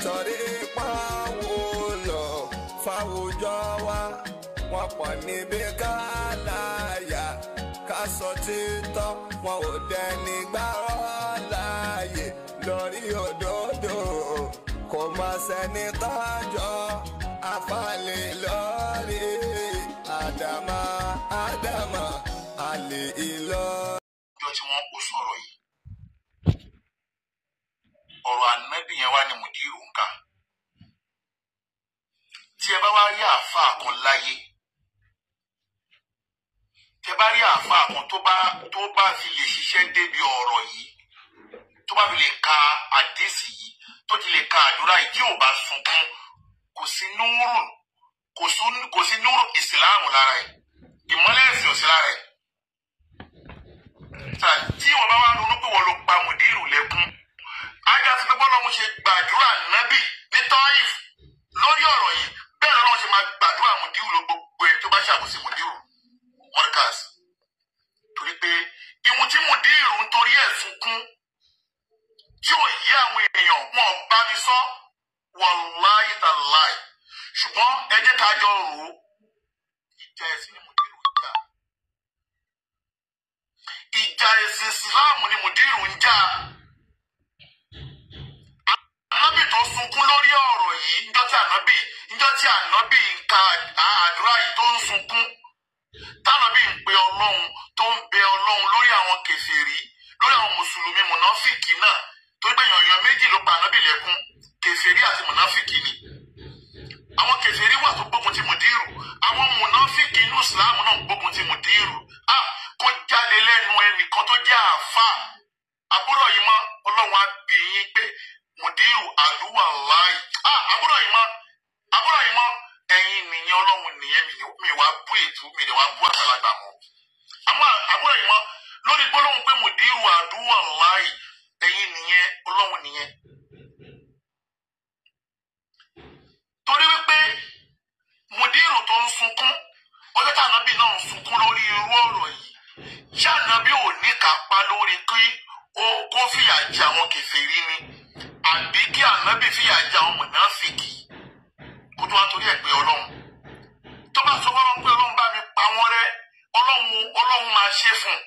torí pàwùlò fáwùjọ wa wọn pọ̀ níbi ká láyà ká sọ títọ́ wọn ò dẹni gbárọ́ láàyè lórí òdodo kò má sẹ́ni tọ́jọ́ afálẹ̀ lórí àdàmà àdàmà àlè ìlọ. ọjọ́ tí wọ́n kó sọ̀rọ̀ yìí ọ̀rọ̀ ànábì yẹn wá ní mùdírù ń kà tí ẹ bá wá rí àáfàá kan láyé tí ẹ bá rí àáfàá kan tó bá tó bá fi lè ṣiṣẹ́ débi ọ̀rọ̀ yìí tó bá fi lè ka àdéṣì yìí tó ti lè ka àdúrà yìí tí ò bá sunkún kò sí núrù kò sí- kò sí núrù ìsìláàmù lára ẹ̀ ìmọ́lẹ̀ ẹ̀sìn ò sí lára ẹ̀ ta tí wọn bá wá ronú pé wọn ló pa mùdírù lẹ́kún ajá sí pé bọ́lá wọn ṣe gbàdúrà nábì ní tọ́ìf lórí ọ̀rọ̀ yìí bẹ́ẹ̀ lọ́wọ́ ṣe máa gbàdúrà mùdírù ló gbogbo ẹ̀ tó bá ṣàkóso mùdírù mọ́ríkàs torí pé ìwọ̀n tí mùdírù ń torí ẹ̀ sunkún tí ò yí àwọn èèyàn wọn bá mi sọ wàláyé tàláì ṣùgbọ́n ẹ jẹ́ ká jọ rò ó ìjà ẹ̀sìn ni mùdírù ń jà ìjà ẹ̀sìn ìsìláàmù ni mùdírù ń jà. Ànábì tó sunkún lórí ọ̀rọ̀ yìí níjọ́ tí ànábì níjọ́ tí ànábì ń ka àdúrà yìí tó ń sunkún. Tànábì ń pe ọlọ́run tó ń bẹ ọlọ́run lórí àwọn kèfèrí lórí àwọn mùsùlùmí mùnáfìkì náà torí pé yànyàn méjì ló pa ànábì lẹ́kún kèfèrí àti mùnáfìkì ni. Àwọn kèfèrí wà tó gbógun ti mùdírù àwọn mùnáfìkì inú ìsìláàmù náà gbógun ti mùdírù. Ah! kó jáde lẹ́nu ẹnìkan tó jẹ́ àáfà àbúrò yìí mọ́ ọlọ́run á bí yín pé mùdírù àdúrà láì àbúrò yìí mọ́ àbúrò yìí mọ́ ẹ̀yin nìyẹn ọlọ́run nìyẹn mi ni- mi wá bú ètú mi ni wá bú àgbàlagbà mọ́ àmọ́ àbúrò yìí mọ́ lórí gbólóhùn pé mùdírù àdúrà láì ẹ̀yin nìyẹn ọlọ́run nìyẹn torí wípé mùdírù tó ń sunkún ọjọ́ tí ànábì náà ń sunkún lórí irú ọ̀rọ̀ yìí ṣé ànábì ò ní kápá lórí kí ó kó fìyà jẹ àwọn kèfèrí ni àbí kí ànábì fìyà jẹ àwọn mùnáfìkì kó tó wá torí ẹ̀ pé ọlọ́run tó bá sọ fọlọ́run pé ọlọ́run bá mi pa wọ́n rẹ́ ọlọ́run ọlọ́run máa ṣe fún un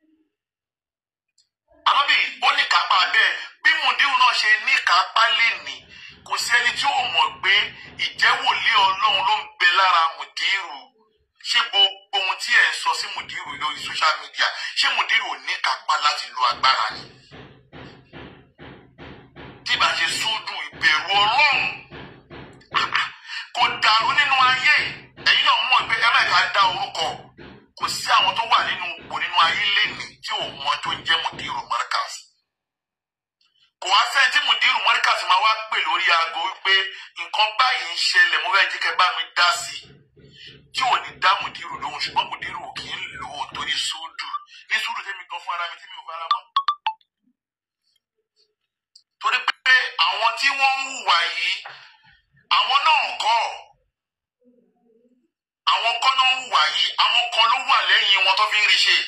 ànábì ó ní kápá bẹ́ẹ̀ bí mùdírù náà ṣe ní kápá lẹ́nìí kò sí ẹni tí ó mọ̀ pé ìjẹ́wòlé ọlọ́run ló ń bẹ lára mùdírù ṣé gbogbo ohun tí ẹ̀ ń sọ sí mùdírù lórí social media ṣé mùdírù ò ní kápá láti lo agbára ni tí ìbá ṣe sódù ìbẹ̀rù ọlọ́run kò dàrú nínú ayé ẹ̀yin náà mọ̀ pé ẹ má ká dá orúkọ kò sí àwọn tó wà nínú ipò nínú ayé lénìí tí ò mọ tó ń jẹ́ mùdírù Markaz kò wá sẹ́ni tí mùdírù Markaz máa wá pè lórí aago wípé nǹkan báyìí ń ṣẹlẹ̀ mo fẹ́ jẹ́ kẹ́ bá mi dá sí i tí ò ní dá mùdírù lóhùn ṣùgbọ́n mùdírù ò kì í lò ó torí sùúdù ní sùúrù tẹ́mi gan fún ara mi tí mi ò fara mọ́. torí pé àwọn tí wọ́n ń hùwà yìí àwọn náà kọ́ àwọn kan náà ń hùwà yìí àwọn kan ló wà lẹ́yìn wọn tó fi ń rí ṣe.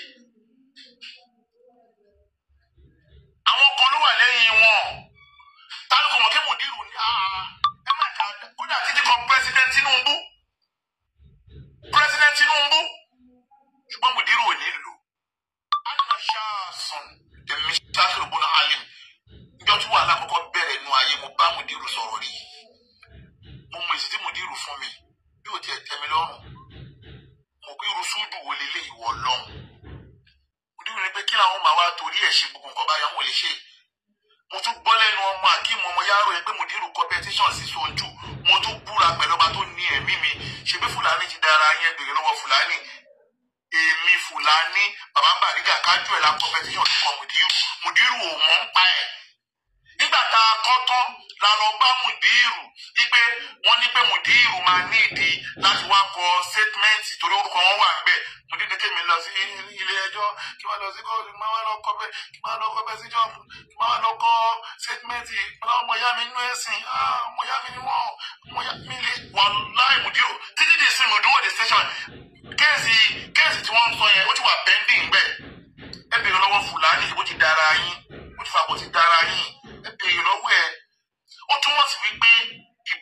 àwọn kan ló wà lẹ́yìn wọn tálùkù mọ̀ kí mùdírù ní "Ah, ẹ má kà á kódà títí kan pẹ́sidẹ́ntì Tinubu president tinubu ṣùgbọ́n mùdírù ò ní lò anna ṣáàsùn èmi ṣáàsùn bọ́nà alim níjọ́ tí wàhálà kọ́kọ́ bẹ̀rẹ̀ nu ayé mo bá mùdírù sọ̀rọ̀ rí mo mọ èsì tí mùdírù fún mi bí ò tiẹ̀ tẹ́ mi lọ́rùn mo pé irú súdù wo lélẹ̀ ìwọ lọ́hùn mùdírù ní pé kí làwọn máa wá torí ẹ̀ ṣe gbogbo nǹkan báyà wọn ò lè ṣe mo tún gbọ́ lẹ́nu ọmọ akíìmù ọmọ yàrá yẹn pé mùdírù competition sí sojú mo tún búra pẹ̀lú ọba tó ní ẹ̀mí mi ṣebí fúlàní ti dára yẹn bèrè lọ́wọ́ fúlàní èmi fúlàní bàbá bàrígà kájú ẹ̀ la competition ti kọ mùdírù mùdírù ò mọ̀ ń pa ẹ̀ nígbà tá a kọ́ tán la lọ bá mùdírù wípé wọ́n ní pé mùdírù máa ní ìdí láti wá kọ statement torí orúkọ wọn wà níbẹ̀ mùdírù kémi lọ sí ilé ẹjọ́ kí wọ́n lọ sí kóòtù kí wọ́n lọ kọ́ bẹ́ẹ̀ kí wọ́n lọ kọ́ bẹ́ẹ̀ sí jọ́ọ̀mù kí wọ́n lọ kọ́ statement ọmọ ìyá mi nínú ẹ̀sìn ah, ọmọ ìyá mi ni wọ́n ọmọ ìyá mi lè wà láì mùdírù títí di ìsinmi òdúró the station kéèsì kéèsì tí wọ́n ń sọ yẹn ó ti wà pending bẹ́ẹ̀ ẹ bèrè lọ́wọ́ fúlàní bó ti dára yín bó ti fà bó ti dára yín ẹ bèrè lọ́wọ́ ẹ ó túmọ̀ sí wípé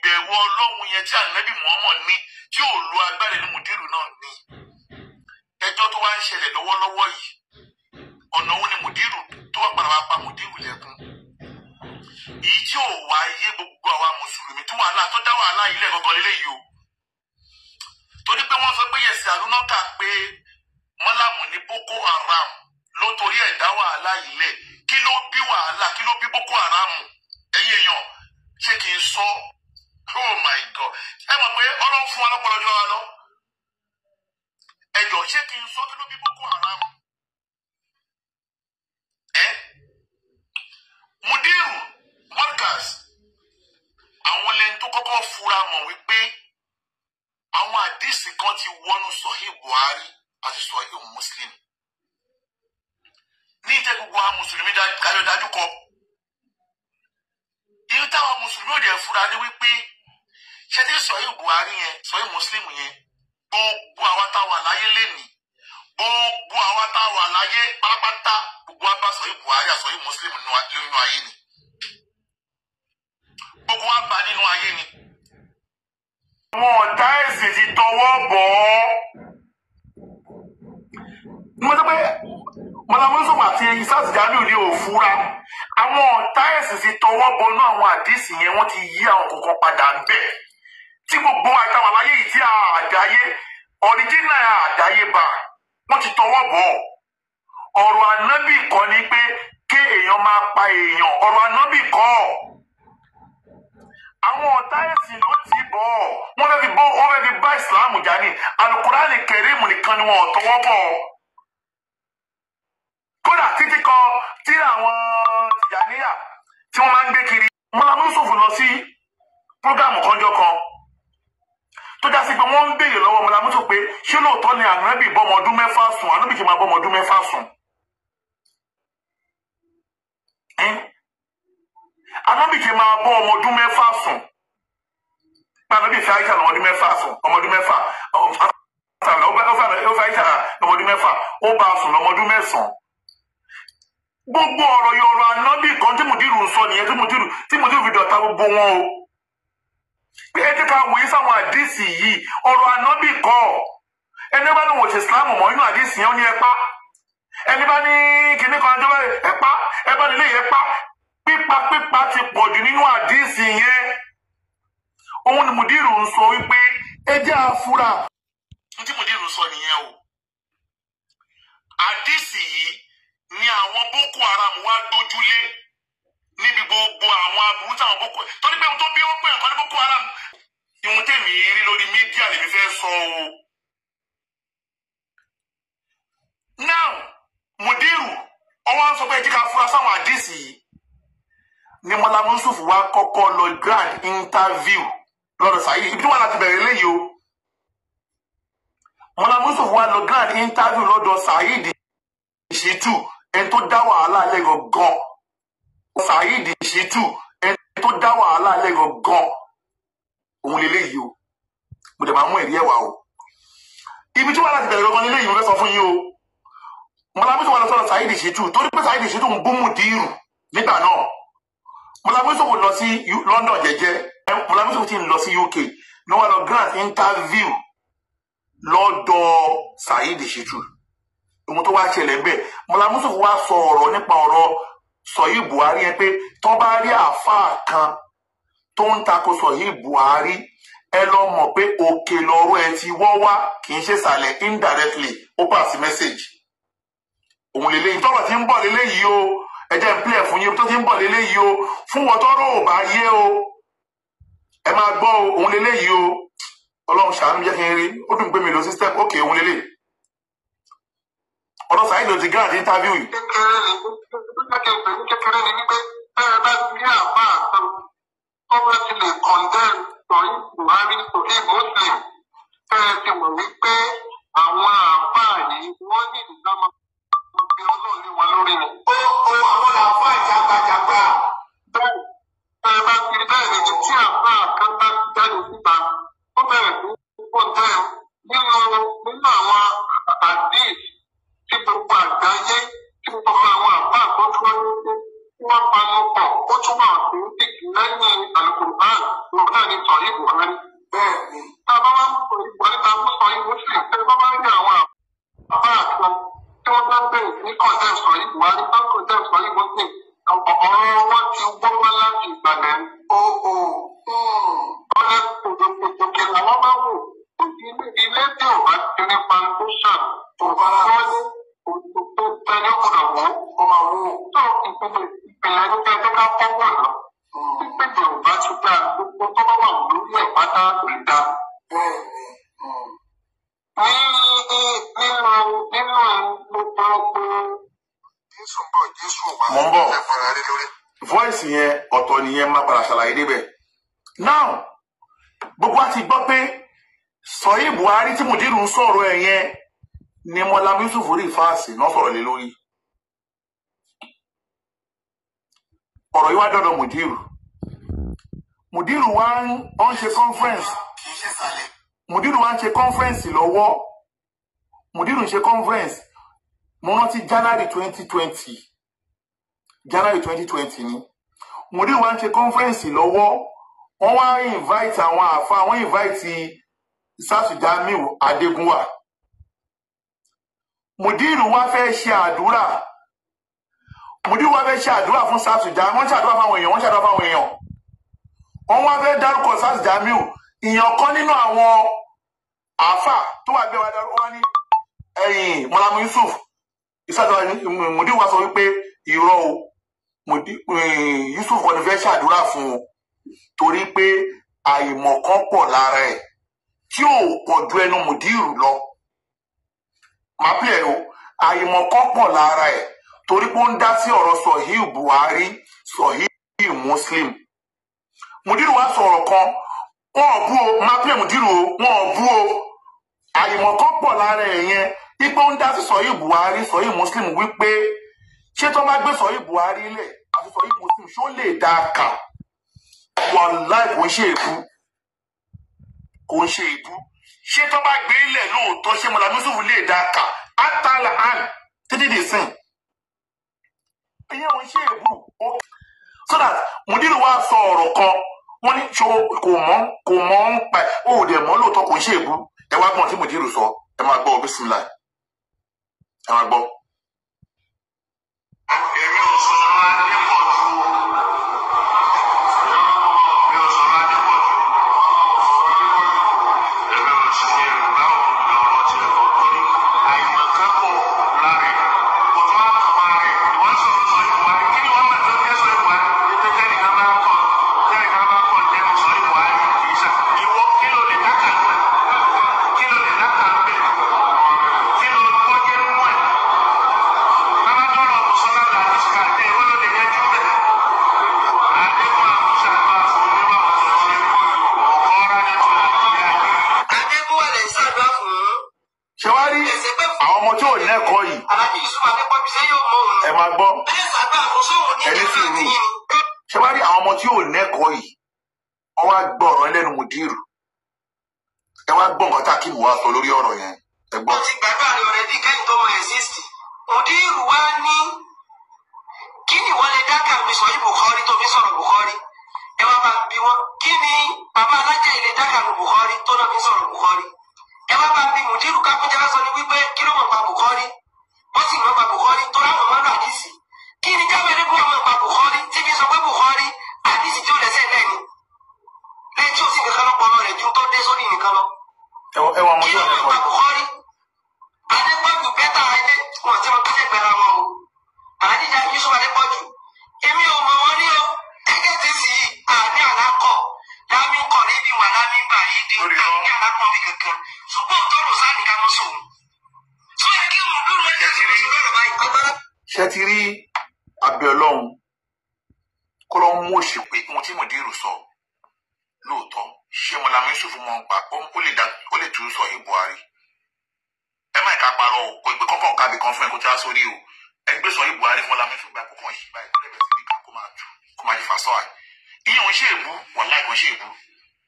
ìbẹ̀rù ọlọ́run yẹn tí ànábì Muhammad ní tí ò lo agbára ní mùdírù náà ní ẹjọ́ tó wá ń ṣẹlẹ̀ lọ́wọ́lọ́wọ́ yìí ọ̀nà òun ni mùdírù tó wà padà wá pa mùdírù lẹ́kún èyí tí ò wá yé gbogbo àwa mùsùlùmí tí wàhálà tó dá wàhálà yìí lẹ̀ gọ́gọ́ lélẹ́yìí o torí pé wọ́n sọ pé yẹ̀sì àlùnọ́kà pé mọ́làmù ní Boko Haram ló torí ẹ̀ dá wàhálà yìí lẹ̀ kí ló bí wàhálà kí ló bí Boko Haram ẹ̀yin èèyàn ṣé kì í sọ oh my God ẹ mọ̀ pé ọlọ́run fún wa lọ́pọ̀lọpọ̀ jọ wa lọ ẹjọ́ ṣé kì í sọ kí ló bí Boko Haram ẹ Mudiru Markaz àwọn lẹni tó kọ́kọ́ fura mọ̀ wípé àwọn àdìsí kan ti wọnú Sahih Buhari àti Sahih Muslim ní ìjẹ́ gbogbo àwọn mùsùlùmí kájọ dájú kọ irú táwọn mùsùlùmí ò dẹ̀ fura ní wípé ṣẹ́tí Sahih Buhari yẹn Sahih Muslim yẹn gbogbo àwa táwa láyé lẹ́nìí gbogbo àwa táwa láyé pátápátá gbogbo wa bá Sahih Buhari àti Sahih Muslim nínú ayé ni gbogbo wa bá nínú ayé ni. àwọn ọ̀tá ẹ̀sìn ti tọwọ́ bọ̀ ọ́. mo sọ pé mọlámọ́sọ̀mù àti isaac jamiu ní òfúra àwọn ọ̀tá ẹ̀sìn ti tọwọ́ bọnú àwọn àdìsí yẹn wọ́n ti yí àwọn kọ̀ọ̀kan padà ń bẹ̀ tí gbogbo àtàwọn àlàyé yìí tí àdáyé ọ̀ríjínà àdáyébà wọ́n ti tọwọ́ bọ̀ ọ̀rọ̀ ànábì kọ́ ni pé ké èèyàn máa pa èèyàn ọ̀rọ̀ ànábì kọ́ àwọn ọ̀tá ẹ̀sìn ló ti bọ̀ wọ́n fẹ́ fi bọ́ wọ́n fẹ́ fi bá ìsìláàmù jà ní alukurani kẹrìmù nìkan ni wọn ò tọwọ́ bọ̀ kódà títí kan tí àwọn tìjàníyà tí wọ́n máa ń gbé kiri mọ́lámú Yusuf lọ sí prógámù kanjọ́ kan tó já sí pé wọ́n ń béèrè lọ́wọ́ mọ́lámú Yusuf pé ṣé lóòótọ́ ni ànábì bọ́mọ ọdún mẹ́fà sùn ànábì ṣe máa bọ́mọ ọdún mẹ́fà sùn. ànábì ṣe máa bọ́ ọmọ ọdún mẹ́fà sùn ànábì fi àyíṣà ọmọ ọdún mẹ́fà sùn ọmọ ọdún mẹ́fà ó fi àyíṣà ọmọ ọdún mẹ́fà ó bá a sùn lọ́mọ ọdún mẹ́sàn-án gbogbo ọ̀rọ̀ yọ̀rọ̀ ànábì kan tí mùdírù ń sọ nìyẹn tí mùdírù tí mùdírù fi dọ̀ta gbogbo wọn o pé ẹ jẹ́ ká wòye sáwọn àdìsí yìí ọ̀rọ̀ ànábì kọ́ ẹni bá ní wọ́n ṣe islam mọ́ inú àdìsí yẹn ó ní ẹ pa ẹni bá ní kinní kan ẹjọ́ ẹ pa ẹ bá nílé yẹn pa pípa pípa ti pọ̀ jù nínú àdìsí yẹn òun ni mùdírù ń sọ wípé ẹ jẹ́ àfúrà. ní tí mùdírù sọ nìyẹn o àdìsí yìí ni àwọn boko haram wá dójúlé níbi gbogbo àwọn aburú táwọn boko torí pé ohun tó bí wọn pè nǹkan ní boko haram ìhun tèmi rí lórí mídíà lèmi fẹ́ sọ o. now mudiru ọwọ́ ń sọ pé jíkà fura sáwọn àdìsí yìí ni mọ́lá mọ́sùfù wá kọ́kọ́ lọ grand interview lọ́dọ̀ sáyé ibi tí wọ́n láti bẹ̀rẹ̀ léyìí o mọ́lá mọ́sùfù wá lọ grand interview lọ́dọ̀ Saheed Shittu ẹni tó dá wàhálà lẹ́gàn gan Saheed Shittu ẹni tó dá wàhálà lẹ́gàn gan òun lélẹ́yìí o mo dẹ̀ máa mú ẹ̀rí ẹ̀wà o ibi tí wọ́n láti bẹ̀rẹ̀ lọ́gán lélẹ́yìí mo fẹ́ sọ fún yín o mọ̀lábísọ̀ wà lọ sọ̀rọ̀ Saheed Shittu torí pé Saheed Shittu ń bú Mudiru nígbà náà mọ̀lábísọ̀ wò lọ sí London jẹ́jẹ́ mọ̀lábísọ̀ ti ń lọ sí UK ní wọ́n lọ grant interview lọ́dọ̀ Saheed Shittu ohun tó wá ṣẹlẹ̀ ń bẹ̀ mọ̀lábísọ̀ wá sọ ọ̀rọ̀ nípa ọ̀rọ̀ Sọ̀yí Buhari yẹn pé tó bá rí àáfàá kan tó ń takò Sọ̀yí Buhari ẹ lọ mọ̀ pé òkè lọ́rọ̀ ẹ ti wọ́ wá kì í ṣe sàlẹ̀ indirectly ó pass message òun lélẹ́yìn tọ́rọ̀ tí ń bọ̀ lélẹ́yìí o ẹ jẹ́ ń pílẹ̀ fún yín tó ti ń bọ̀ lélẹ́yìí o fún wọn tọ́rọ̀ ò bá yé o ẹ máa gbọ́ o òun lélẹ́yìí o ọlọ́run ṣàánú jẹ́ kí n rí ó dùn pé mi lọ system ok òun lélẹ́yìí ọ̀rọ̀ Saheed ló ti gán àti interview yìí. kékeré ni kékeré ni kékeré ni wípé bẹ́ẹ̀ bá ti rí àbá àtàn tó bá ti lè condemn sọ̀yìn Buhari sọ̀yìn Muslim bẹ́ẹ̀ ti mọ̀ wípé àwọn àbá yìí wọ́n ní ìdámà ọ̀gbìn ọlọ́run ní wọn lórí ni. ó ó àwọn àbá jàgbàjàgbà. bẹ́ẹ̀ bẹ́ẹ̀ bá ti rí bẹ́ẹ̀ ni tí àbá kan bá ti jáde síta ó bẹ̀rẹ̀ sí condemn nínú nínú àwọn àdéhìí tí gbogbo àgbáyé tí gbogbo àwọn àbá àkọ́tún wọn ní pé kí wọ́n panu pọ̀ ó tún wà fún tìkì lẹ́yìn alukurban lọ́gbà ni sọ̀rí buhari. bẹ́ẹ̀ni tá a bá wá sọ ìbuhari tá a mú sọ̀rí muslim tẹ́ ẹ bá wá rí àwọn àbá àtọ tí wọ́n bá bẹ̀rẹ̀ ní kọ̀ǹtẹ́ sọ̀rí buhari bá kọ̀ǹtẹ́ sọ̀rí muslim ọ̀rọ̀ wọn ti gbọ́gbọ́n láti ìgbàlẹ̀ ó ó ọ̀nà òkè làwọn bá wò ilé ilé tí ò bá ti ní foundation tó bá wọ́n ní òṣìṣẹ́ tẹ́lẹ̀ kùnà wọ́n ó máa wó tó ìpìlẹ̀ ìpìlẹ̀ ní kẹ́kẹ́ ká fọ́wọ́ náà pípèjì ò bá ti dá gbogbo tó bá wà lórí ẹ̀ pátá kò lè dá. bẹ́ẹ̀ni ní nínú nínú gbogbo jésù ń bọ̀ jésù ò wá Mo ń bọ̀. ẹ fara lé lórí. voice yẹn ọ̀tọ̀ nìyẹn máa padà ṣàlàyé débẹ̀. now gbogbo wa ti gbọ́ pé sọ̀yìn buhari tí mùdírù ń sọ̀rọ̀ ẹ̀ yẹn ni mọ́lá yusuf rí fáàsì náà sọ̀rọ̀ lé lórí. ọ̀rọ̀ yìí wá dọ̀dọ̀ mùdírù mùdírù wá ń ó ń ṣe conference kì í ṣe sàlẹ̀ mùdírù wá ń ṣe conference lọ́wọ́ mùdírù ń ṣe conference mo rántí january twenty twenty january twenty twenty ni mùdírù wá ń ṣe conference lọ́wọ́ wọ́n wá invite àwọn àfa wọ́n invite sásù jamiu adégúnwà mùdírù wá fẹ́ ṣe àdúrà mùdírù wá fẹ́ ṣe àdúrà fún sásù jamiu wọ́n ṣàdúrà fáwọn èèyàn wọ́n ṣàdúrà fáwọn èèyàn wọ́n wá fẹ́ dárúkọ sásù jamiu ìyàn kan nínú àwọn àáfà tó wà bẹ́ẹ̀ wá dárúkọ wá ní ẹ̀yìn mọ́lámù yusuf ìsàdúrà mùdírù wá sọ wípé irọ́ o Mùdí- eh, yusuf kọ́ni fẹ́ ṣàdúrà fún un torí pé àìmọ̀kan pọ̀ lára ẹ̀ tí ò pọ̀ ju ẹnu mùdírù lọ máa pè é o àìmọ̀kan pọ̀ lára ẹ̀ torí pé ó ń dá sí ọ̀rọ̀ sọ̀híù buhari sọ̀híù muslim mùdírù wá sọ̀rọ̀ kan wọn ò bú o máa pè mùdírù o wọn ò bú o àìmọ̀kan pọ̀ lára ẹ̀ yẹn wípé ó ń dá sí sọ̀híù buhari sọ̀híù muslim wípé ṣé tó bá gbé sọ̀híù buhari lẹ̀ àti sọ̀híù muslim ṣó lè dá a kà wàláì kò ń ṣe èbú kò ń ṣe èbú ṣé tó bá gbé ilẹ̀ lóòótọ́ ṣé mọ̀lá yusuf lè dá a kà átàlà àn títí dì sìn ìyẹn ò ń ṣe èbú ó- so that mùdírù wa sọ ọ̀rọ̀ kan wọ́n ní ṣó kò mọ̀ kò mọ̀ ń pa ẹ̀ ó dẹ̀ mọ̀ lóòótọ́ kò ń ṣe èbú ẹ wá gbọ́n tí mùdírù sọ ẹ máa gbọ́ bísímìlà ẹ máa gbọ́. èmi ò sọ̀rọ̀ adépọ̀jù o mi ò sọ̀rọ̀ adépọ̀jù èmi ò sì ní ìrìnbá òkùnkùn ọ̀rọ̀ tí ẹ kọ̀ torí àìmọ̀kan pọ̀ lára ẹ̀ kò tó wá kàn máa rẹ̀ wọ́n sọ̀rọ̀ sọ ìbuhari kí ni wọ́n mọ̀ tó jẹ́ sọ ìbuhari ètò tẹ́nìkan bá kọ̀ tẹ́nìkan bá kọ̀ jẹ́nu sọ ìbuhari kì í ṣà ìwọ kí ló lè dákà lù ẹ̀ kí ló lè dákà lù ẹ̀ kí ló gbọ́ jẹ́ nú ẹ̀ bàbá tọrọ mùsùlùmí àti ìsìkàdé ìwọ ló lè yẹjú bẹ́ẹ̀ àdéhùn àmúṣà máa fún onímọ̀ ọ̀sẹ̀ ọ̀rá ní tó nàìjíríà yìí. adébúwà lè ṣàdúrà fún ṣé wá rí àwọn ọmọ tí ò lẹ́kọ̀ọ́ yìí aláàjì yusuf adépọ̀jù ṣé yóò mọ òun ẹ máa gbọ́ bẹ́ẹ̀ ṣàdúrà fún sóhun ní Ẹni ìjọba sùúrù. àti yìí ṣé wá rí àwọn ọmọ tí ò lẹ́kọ̀ọ́ yìí wọ́n wá gbọ́ ọ̀rọ̀ ẹlẹ́nu mùdírù ẹ wá gbọ́ nǹkan tá a kí mú wá sọ lórí ọ̀rọ̀ yẹn ẹ gbọ́. wọ́n ti gbàgbọ́ àrẹ ọ̀rẹ́ bíi kẹ́yìn tó mọ exist òdìrú wa ní kí ni wọ́n lè dákà mi sọ yìí bukhari tó fi sọ̀rọ̀ bukhari ẹ wá bá bí wọn kí ni bàbá alájà ilé dákà mi bukhari tó náà fi sọ̀rọ̀ bukhari ẹ wá bá bí mùdírù kápẹ́jẹ́ bá sọ ní wípé kí ló mọ̀ pa bukhari wọ́n sì mọ̀ pa bukhari tó láwọn mọ̀ lọ àdìsí kí ni jáwé ní kúrò mọ̀ pa bukhari tí fi sọ pé bukhari àdìsí tí ó lẹ́sẹ̀ lẹ́ni lẹ́yìn tí ó sì nìkan lọ́pọ̀ rẹ̀ ju tó dé sórí nìkan lọ ẹ wọ ẹ wọ ọmọ kí tí ló ò mọ̀ lẹ́kọ̀ọ́ pa yìí bukhari adépọ̀jù bẹ́tà ilé wọn ti mọ pẹ́sẹ̀ gbẹ̀rẹ̀ wọn o àdíjà yusuf adépọ̀jù èmi ò mọ̀ wọ́n ní o ẹgẹ́ ti sì àní àlákọ̀ lámì kọ̀ níbi wà lámì gbà yìí dín Lórí irọ́. àní àlákọ̀ mi kankan ṣùgbọ́n tọrọ sáàni ká mọ́ sóun. tó yẹ kí mo dúró ẹ̀jẹ̀ tí mo sọ lọ́rọ̀ báyìí agbára. ṣé ti rí abẹ́ ọlọ́run kó lọ́ mú òṣì pé ohun tí mùdírù sọ lóòótọ́ ṣé mọ̀lámú yusuf mọ̀ ń pa ó lè dá ó lè tún sọ yìí buhari ẹ má ìka parọ́ o kò gbé kọ́kọ́ kábì kan fún ẹ kó tí wá sórí o ẹ gbé sọ yìí buhari fún mọ̀lámú yusuf gba kókàn yìí báyìí kó lẹ́bẹ̀ẹ́ sí ní ká kó máa jù kó máa yí fa sọ́ọ̀ ìyẹn ò ń ṣe èbú wàláì kò ń ṣe èbú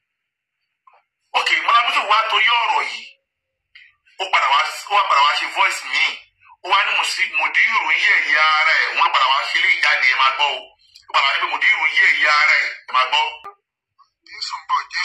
ok mọ̀lámú yusuf wá torí ọ̀rọ̀ yìí ó padà wá ó wá padà wá ṣe voice míì ó wá ní mùsí- mùdírù ń yẹ ìyá ara ẹ̀ wọ́n padà wá ṣe ilé ìjáde ẹ̀ máa gbọ́ o ó padà wá ní pé mùdírù ń yẹ ìyá ara ẹ̀ ẹ̀ máa gbọ́. jésù ń bọ̀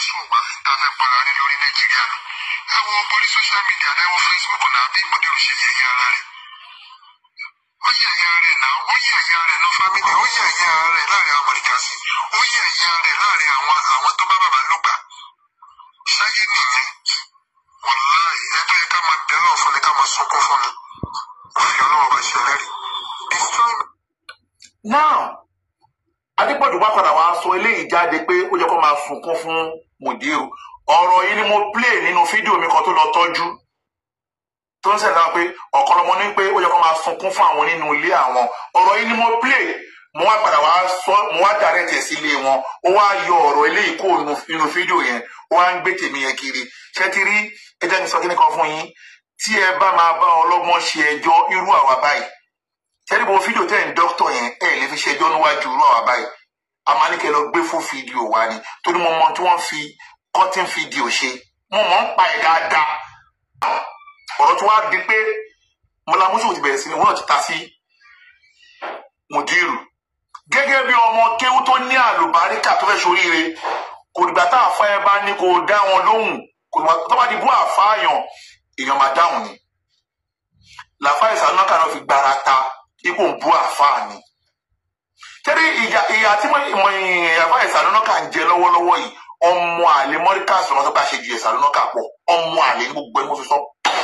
wo borí social media ẹ wo facebook náà bí mọdúró ṣe yẹ̀yẹ́ ara rẹ̀ ó yẹ̀yẹ́ rẹ̀ náà ó yẹ̀yẹ́ rẹ̀ náà family ó yẹ̀yẹ́ rẹ̀ láàrin àwọn mọ̀lìkàsí ó yẹ̀yẹ́ rẹ̀ láàrin àwọn àwọn tó bá bàbá ló gbà ṣáyé nìyẹn wàláì ẹgbẹ́ yẹn ká máa bẹ̀rẹ̀ ọ̀fun ni ká máa sunkún fún ni òfin ọlọ́wọ́ bá ṣe lẹ́rìí destroy me. now adépọ̀jù wá padà wàá sọ eléyìí jáde pé ó yẹ kó máa sunkún fún mùdírù ọ̀rọ̀ yìí ni mo play nínú fídíò mi kan tó lọ tọ́jú tó ń sẹ̀dá pé ọ̀kọ́lọmọ ní pé ó yẹ kó máa sunkún fún àwọn nínú ilé àwọn ọ̀rọ̀ yìí ni mo play mo wá padà wá sọ mo wá direct ẹ̀ sí ilé wọn ó wá yọ ọ̀rọ̀ eléyìí kó nínú fídíò yẹn ó wá ń gbé tèmi yẹn kiri ṣé ti rí ẹ jẹ́ kí n sọ kí ni kan fún yín tí ẹ bá máa bá ọlọ́gbọ́n ṣe ẹjọ́ irú àwa báyìí tẹ́lẹ̀ bọ́ fídíò tẹ́ ń dókítọ̀ yẹn ẹ̀ lè fi ṣẹjọ́ níwájú irú àwa báyìí a máa ní kẹ́ lọ gbé fún fídíò wa ni torí mo mọ tí wọ́n fi cutting fídíò ṣe mo mọ̀ ń pa ẹ̀ dáadáa ọ̀rọ̀ tí wàá di pé mọlámúṣù ti bẹ̀rẹ̀ sí ni wọ́n ti ta sí mùdírù gẹ́gẹ́ bí ọmọ kéwú tó ní àlùbáríkà tó fẹ́ ṣoríire kò dìgbà tá àfa ẹ bá ní kó dá wọn lóhùn kò dìgbà tó bá di bú àfáàyàn èèyàn máa dáhùn ni làfáà ìsàlùmọ́kà náà fi gbára ta ipò ń bú àfáà ni tẹ́lẹ̀ ìyá ìyá tí mo ìmọ̀ àfáà ìsàlùmọ́kà ń jẹ lọ́wọ́lọ́wọ́ yìí ọmọ àlè mọ́ríkà sọ̀rọ̀ tó bá ṣe ju ìsàlùmọ́kà pọ̀ ọmọ àlè ní gbogbo ẹni mo fi sọ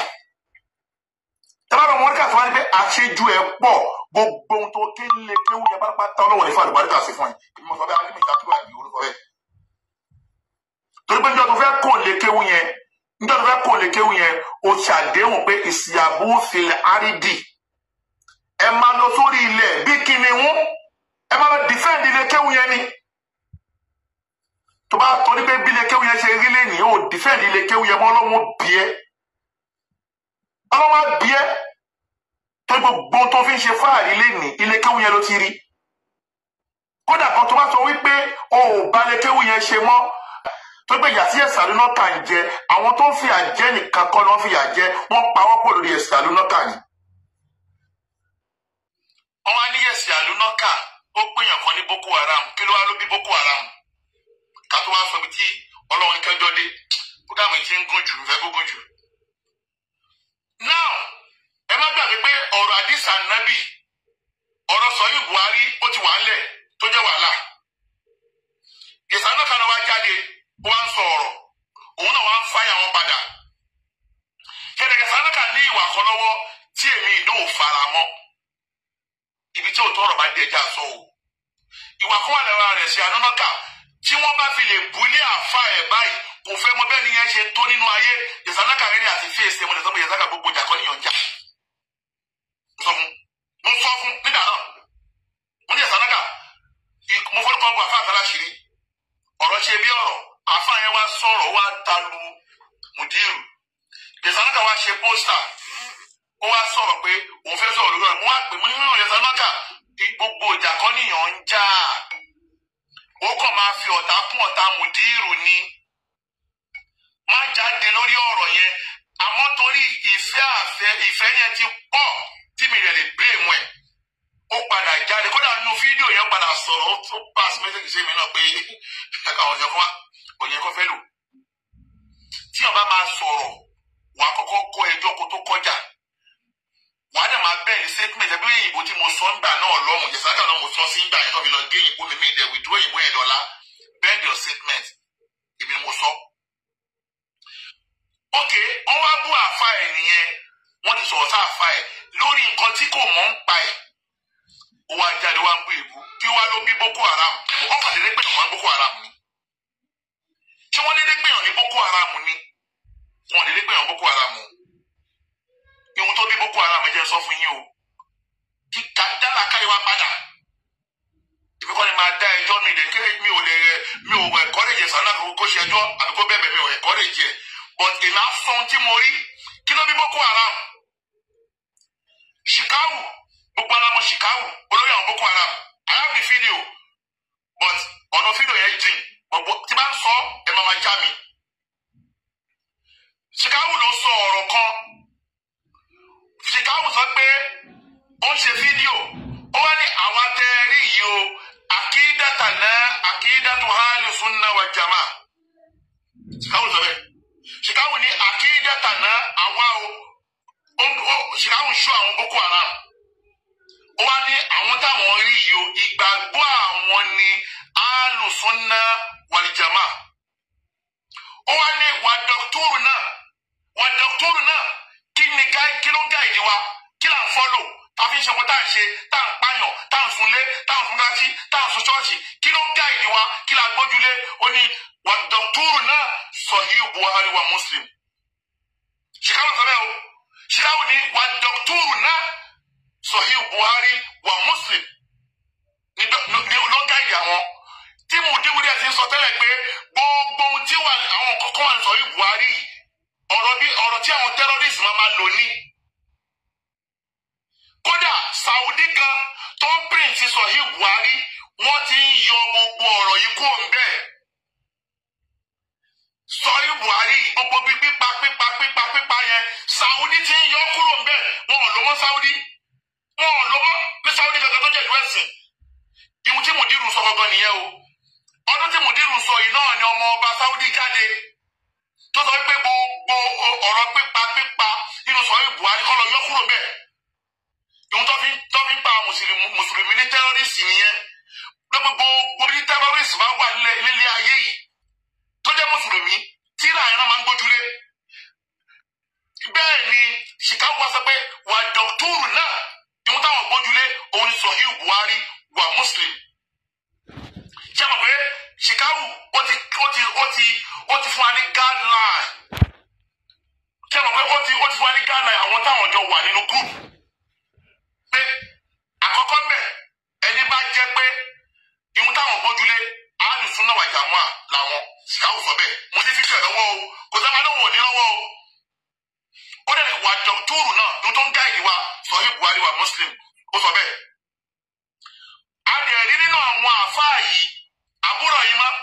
tẹ́lá mọ́ríkà tó wá ní pé àṣejù ẹ̀ pọ̀ gbogbo ohun tó ké lè kéwù yẹn pátápátá ọlọ́wọ̀n ní fàlùbáríkà sí fún ẹ èmi mo sọ bẹ́ẹ̀ alẹ́ mi ìjà tó wà ní orúkọ bẹ́ẹ̀ torí pé níjọ́ tó fẹ́ kó lè kéwù yẹn níjọ́ tó fẹ́ kó lè kéwù yẹn o ṣàdéhùn pé ìsìyàbù filẹ̀ árídì ẹ máa lọ sórí ilẹ̀ bí kìnìún ẹ máa lọ dìfẹ́ǹdì ilé kéwù yẹn ni tó bá torí pé bí ilé kéwù yẹn ṣe rí lẹ́nìí ó dìfẹ́ǹdì ilé kéwù yẹn mọ́ ọlọ́run bíẹ́ ọlọ́run bíẹ́ tó gbogbo tó fi ń ṣe fáàrí lẹ́nìí ilé kéwù yẹn ló ti rí kódà kan tó bá sọ wípé o ò bá ilé kéwù yẹn ṣe mọ́ tó gbé yàtí ẹ̀sà lónà kà ń jẹ àwọn tó ń fi àjẹ nìkan kọ́ ló ń fi àjẹ wọ́n pa wọ́n pọ̀ lórí ẹ̀sà lónà kà ni. wọ́n wá ní ẹ̀sì àlùnọ́kà ó péyàn kan ní boko haram kí ló wá ló bí boko haram ká tó wá sọ bí tí ọlọ́run kẹjọ dé bókàmù ti ń gùn jù ń fẹ́ kó gùn jù. now ẹ má gbàgbé pé ọ̀rọ̀ àdìsá nábì ọ̀rọ̀ sọ́yìn buhari ó ti wà ńlẹ̀ tó jẹ́ wàhálà ìsànà kan náà wá jáde ó wá ń sọ ọ̀rọ̀ òun náà wá ń fáyà wọn padà kẹ̀kẹ́ ìsànà kan ní ìwà kan lọ́wọ́ tí èmi ìdó ò fara mọ́ ibi tí òótọ́ ọ̀rọ̀ bá dé ẹja sọ o ìwà kan wà lára rẹ̀ sí anúnáka tí wọ́n bá fi lè bulé àfa ẹ̀ báyìí kò fẹ́ mọ bẹ́ẹ̀ ni yẹn ṣe tó nínú ayé ìsànàkà rẹ̀ àti fèsì ẹ̀ mo lè sọ pé ìsànàkà gbogbo ìjà kọ́ níyànjá sọ fún mo sọ fún nígbà náà mo ní ìsànàkà mo fọ́ nípa ọgbà àfa àtàláṣìírí ọ̀rọ̀ ṣe bí ọ̀rọ̀ àfa yẹn wá sọ̀rọ̀ wá talu mùdírù ìsànàkà wá ṣe pósítà ó wá sọ̀rọ̀ pé òun fẹ́ sọ̀rọ̀ lórí ọ̀rọ̀ mo wá pè mo ní nínú ìsànàkà gbogbo ìjà kọ́ níyàn ń jà ó kàn máa fi ọ̀tá kún ọ̀tá mùdírù ni má jáde lórí ọ̀rọ̀ yẹn àmọ́ torí ìfẹ́ àfẹ́ ìfẹ́ yẹn ti pọ̀ tí mi rẹ̀ lè blame ẹ̀ ó padà jáde kódà nínú fídíò yẹn padà sọ̀rọ̀ ó tún pass message sí mi náà pé ẹ̀ka ọ̀yàn kan wá ọ̀yàn kan fẹ́ lò tí ọba máa sọ̀rọ̀ wà á kọ́kọ́ kọ́ ẹjọ́ kó tó kọjá wà á dẹ̀ máa bẹ́ẹ̀ ní statement ẹbí ìbò tí mo sọ ńgbà náà lọ́hùn yẹ̀sáká náà mo sọ sí ńgbà yẹn tó fi lọ gé ìbò mi mí ìdẹ̀ withdraw ìbò yẹn lọ́la bend your statement èmi ni mo sọ. ok wọ́n wá bú àfa ẹ̀ nìyẹn wọ́n ti sọ̀rọ̀ sáàfa ẹ̀ lórí nǹkan tí kò mọ̀ ń pa ẹ̀ ó wá jáde wá ń bú ìbú kí wá ló bí boko haram wọ́n kàn déédéé pèyàn wá boko haram ni ṣé wọ́n déédéé pèyàn ní boko haram ni wọ́n déédéé pèyàn boko haram o ihun tó bí boko haram jẹ́ sọ fún yín o kí dáná káyọ̀ wá padà ìbí kọ́ni máa dá ẹjọ́ mi lè kéré mi ò lè mi ò ẹ̀kọ́ lè jẹ sànà kó ṣe ẹjọ́ àbí kó bẹ́ẹ̀ mi ò ẹ̀kọ́ lè jẹ but ìlà fọ́n tí mo rí kí ló bí boko haram shikawu gbogbo ara mọ shikawu olórí àwọn boko haram I have the video but ọ̀nà fídíò yẹn jìn gbogbo tí bá ń sọ ẹ máa ma já mi shikawu ló sọ ọ̀rọ̀ kan shikawu sọ pé ó ń ṣe fídíò ó wá ní àwa tẹ ẹ rí yìí o àkídàtà náà àkídàtù hálì sunna wa jama shikawu sọ bẹ́ẹ̀ shikawu ní àkídà. àkídàtà náà àwa o ṣìkàwù ń ṣọ àwọn boko haram ó wá ní àwọn táwọn rí yìí o ìgbàgbọ́ àwọn ni alùsùnà wàlìjàmá ó wá ní wà dọ́kítọ́rù náà wà dọ́kítọ́rù náà kí ni gáì kí ló ń gáìdì wa kí là ń fọ́lò tàbí ṣe kó tá à ń ṣe tá à ń pààyàn tá à ń sunlé tá à ń sungájí tá à ń sun ṣọ́ọ̀ṣì kí ló ń gáìdì wa kí là ń gbójúlé ó ní wà dọ́kítọ́rù náà Sahih Buhari wa Muslim ṣìkàwù sọ bẹ́ẹ̀ o ṣìkàwù ní wà dọ́kítọ́rù náà Sahih Buhari wa Muslim ní ló ń gáìdì àwọn tí mùdíwìrì ẹ̀ ti ń sọ tẹ́lẹ̀ pé gbogbo ohun tí wà àwọn kọ̀ọ̀kan wà ní Sahih Buhari yìí ọ̀rọ̀ bí ọ̀rọ̀ tí àwọn terrorist máa ma lò ní. kódà Saudi gan tó ń print Sahih Buhari wọ́n ti ń yọ gbogbo ọ̀rọ̀ yìí kúrò ń bẹ́ẹ̀. Sahih Buhari gbogbo bí pípa pípa pípa pípa yẹn Saudi ti ń yọ kúrò ń bẹ́ẹ̀ wọn ò lò mọ́ Saudi wọn ò lò mọ́ ní Saudi gangan tó jẹ́ ìlú ẹ̀sìn. ìhun tí mùdírù sọ gangan nìyẹn o ọdún tí mùdírù sọ yìí náà ni ọmọ ọba Saudi jáde tó sọ wípé gbogbo ọ̀rọ̀ pípa pípa nínú Sahih Buhari kọ́ lọ yọ kúrò bẹ́ẹ̀ ìhun tó fi tó fi ń pa mùsùlùmí ní tẹ́rọ́rìsì nìyẹn lọ́pọ̀ gbogbo ní tẹ́rọ́rìsì bá wà nílé ayé yìí tó jẹ́ mùsùlùmí tí ìlànà náà máa ń gbójúlé bẹ́ẹ̀ ni Chicago wá sọ pé wà dọ̀túrù náà ìhun táwọn gbójúlé òun ni Sahih Buhari wà Muslim ṣé mo pé Chicago ó ti ó ti ó ti ó ti fún wa ní guideline ṣé mo pé ó ti ó ti fún wa ní guideline àwọn táwọn jọ wà nínú group pé àkọ́kọ́ mbẹ̀ ẹni bá jẹ́ pé ìhun táwọn gbójúlé àánùsùn náà wà jàmọ́ à làwọn Chicago sọ bẹ́ẹ̀ mo ti fi fẹ́ lọ́wọ́ o kò sábà náà wò ní lọ́wọ́ o ó dẹ̀ wà dọ̀túrù náà ní tó ń gáìdì wa Sahih Buhari wa Muslim ó sọ bẹ́ẹ̀ a dẹ̀ rí nínú àwọn àfáà yìí àbúrò yìí mọ́.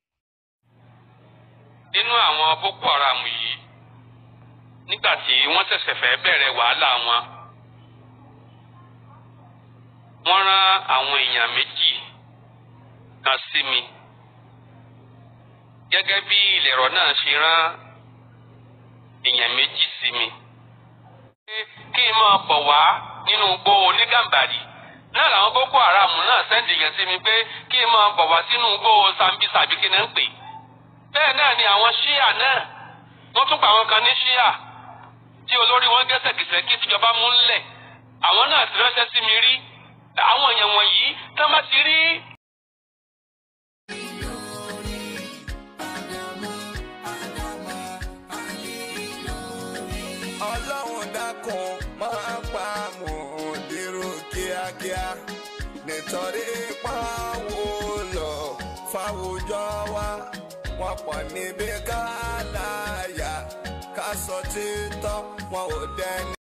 nínú àwọn boko haram yìí nígbà tí wọ́n ṣẹ̀ṣẹ̀ fẹ́ bẹ̀rẹ̀ wàhálà wọn wọ́n rán àwọn èèyàn méjì kan sí mi gẹ́gẹ́ bí ìlẹ̀rọ náà ṣe rán èèyàn méjì sí mi. kí n máa bọ̀ wá nínú igbó onígàmbàrí náà làwọn boko haram náà sẹ́ndì yẹn sí mi pé kí n máa bọ̀ wá sínú igbó sambisa àbí kí n ń pè. bẹ́ẹ̀ náà ni àwọn ṣíà náà wọ́n tún pa àwọn kan ní ṣíà tí olórí wọn gẹ́sẹ̀gẹ́sẹ̀ tìjọba mú ńlẹ̀ àwọn náà ti ránṣẹ́ sí mi rí àwọn èèyàn wọ̀nyí tán bá ti rí ọlọ́run dákun máa pa mùdírù kíákíá nítorí pàwọ́ lọ fáwùjọ wa wọn pọ̀ níbi ká láyà ká sọ títọ́ wọn ò dẹni.